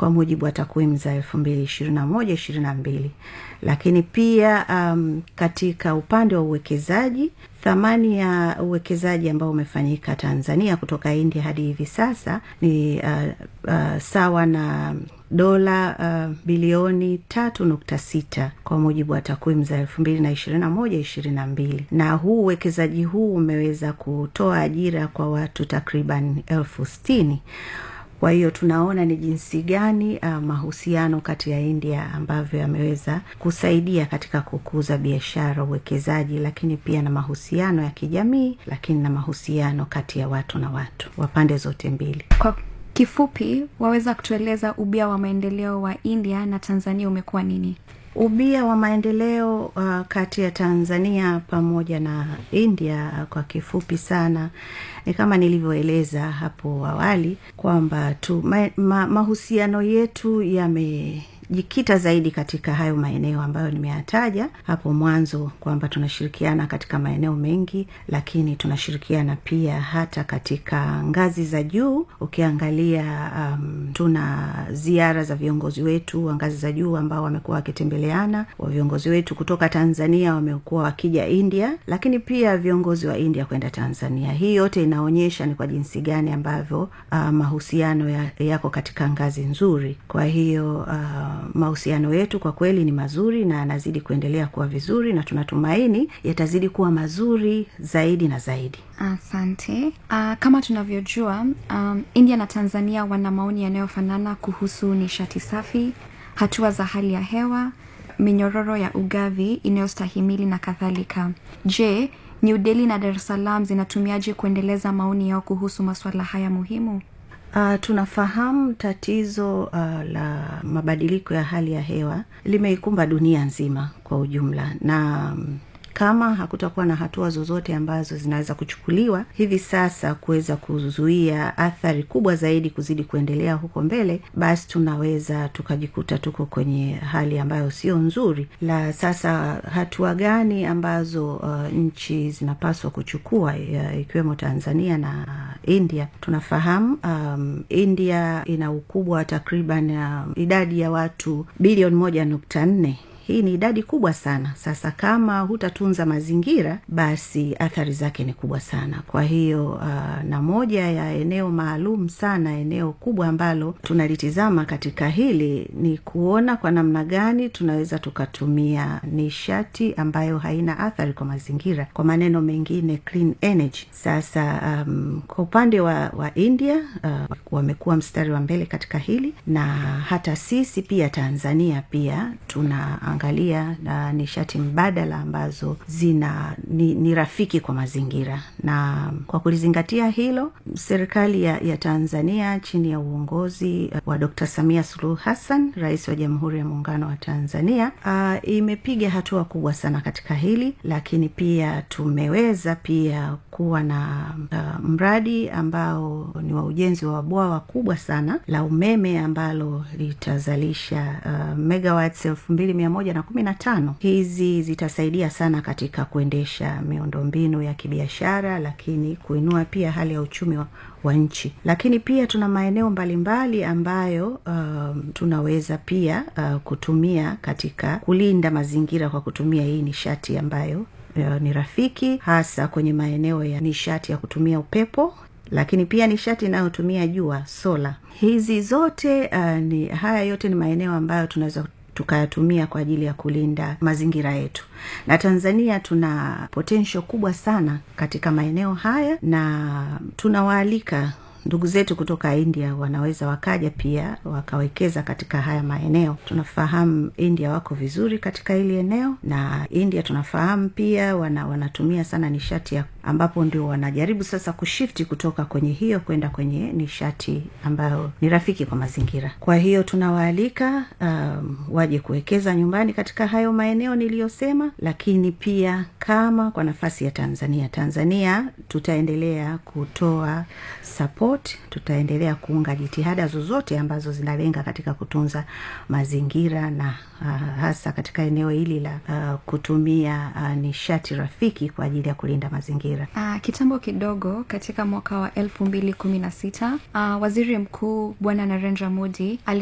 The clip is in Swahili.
kwa mujibu wa takwimu za elfu mbili ishirini na moja ishirini na mbili lakini pia um, katika upande wa uwekezaji thamani ya uwekezaji ambao umefanyika tanzania kutoka india hadi hivi sasa ni uh, uh, sawa na dola uh, bilioni tatu nukta sita kwa mujibu wa takwimu za elfu mbili na ishirini na moja ishirini na mbili na huu uwekezaji huu umeweza kutoa ajira kwa watu takriban elfu stini kwa hiyo tunaona ni jinsi gani uh, mahusiano kati ya india ambavyo yameweza kusaidia katika kukuza biashara uwekezaji lakini pia na mahusiano ya kijamii lakini na mahusiano kati ya watu na watu wa pande zote mbili kwa kifupi waweza kutueleza ubia wa maendeleo wa india na tanzania umekuwa nini ubia wa maendeleo uh, kati ya tanzania pamoja na india uh, kwa kifupi sana ni kama nilivyoeleza hapo awali kwamba tu ma, ma, mahusiano yetu yame jikita zaidi katika hayo maeneo ambayo nimeyataja hapo mwanzo kwamba tunashirikiana katika maeneo mengi lakini tunashirikiana pia hata katika ngazi za juu ukiangalia um, tuna ziara za viongozi wetu wa ngazi za juu ambao wamekuwa wakitembeleana wa viongozi wetu kutoka tanzania wamekuwa wakija india lakini pia viongozi wa india kwenda tanzania hii yote inaonyesha ni kwa jinsi gani ambavyo uh, mahusiano ya, yako katika ngazi nzuri kwa hiyo uh, mahusiano yetu kwa kweli ni mazuri na yanazidi kuendelea kuwa vizuri na tunatumaini yatazidi kuwa mazuri zaidi na zaidi asante uh, kama tunavyojua um, india na tanzania wana maoni yanayofanana kuhusu nishati safi hatua za hali ya hewa minyororo ya ugavi inayostahimili na kadhalika je new delhi na dar es salaam zinatumiaje kuendeleza maoni yao kuhusu masuala haya muhimu Uh, tunafahamu tatizo uh, la mabadiliko ya hali ya hewa limeikumba dunia nzima kwa ujumla na um, kama hakutakuwa na hatua zozote ambazo zinaweza kuchukuliwa hivi sasa kuweza kuzuia athari kubwa zaidi kuzidi kuendelea huko mbele basi tunaweza tukajikuta tuko kwenye hali ambayo sio nzuri la sasa hatua gani ambazo uh, nchi zinapaswa kuchukua uh, ikiwemo tanzania na india tunafahamu um, india ina ukubwa wa takriban um, idadi ya watu bilioni moja nukta nne hii ni idadi kubwa sana sasa kama hutatunza mazingira basi athari zake ni kubwa sana kwa hiyo uh, na moja ya eneo maalum sana eneo kubwa ambalo tunalitizama katika hili ni kuona kwa namna gani tunaweza tukatumia nishati ambayo haina athari kwa mazingira kwa maneno mengine clean energy sasa um, kwa upande wa, wa india uh, wamekuwa mstari wa mbele katika hili na hata sisi pia tanzania pia tuna angalia na nishati mbadala ambazo zina ni, ni rafiki kwa mazingira na kwa kulizingatia hilo serikali ya, ya tanzania chini ya uongozi wa dr samia suluhu hassan rais wa jamhuri ya muungano wa tanzania uh, imepiga hatua kubwa sana katika hili lakini pia tumeweza pia kuwa na uh, mradi ambao ni wa ujenzi wa bwawa kubwa sana la umeme ambalo litazalisha uh, megawatts elfu mbili mia moja na kumi na tano hizi zitasaidia sana katika kuendesha miundombinu ya kibiashara lakini kuinua pia hali ya uchumi wa, wa nchi lakini pia tuna maeneo mbalimbali ambayo um, tunaweza pia uh, kutumia katika kulinda mazingira kwa kutumia hii nishati ambayo uh, ni rafiki hasa kwenye maeneo ya nishati ya kutumia upepo lakini pia nishati inayotumia jua sola hizi zote uh, ni haya yote ni maeneo ambayo tunaweza tukayatumia kwa ajili ya kulinda mazingira yetu na tanzania tuna potensho kubwa sana katika maeneo haya na tunawaalika ndugu zetu kutoka india wanaweza wakaja pia wakawekeza katika haya maeneo tunafahamu india wako vizuri katika hili eneo na india tunafahamu pia wana, wanatumia sana nishati ya ambapo ndio wanajaribu sasa kushifti kutoka kwenye hiyo kwenda kwenye nishati ambayo ni rafiki kwa mazingira kwa hiyo tunawaalika um, waje kuwekeza nyumbani katika hayo maeneo niliyosema lakini pia kama kwa nafasi ya tanzania tanzania tutaendelea kutoa support tutaendelea kuunga jitihada zozote ambazo zinalenga katika kutunza mazingira na uh, hasa katika eneo hili la uh, kutumia uh, nishati rafiki kwa ajili ya kulinda mazingira uh, kitambo kidogo katika mwaka wa elfu mbili kumi na sita uh, waziri mkuu bwana narendra modi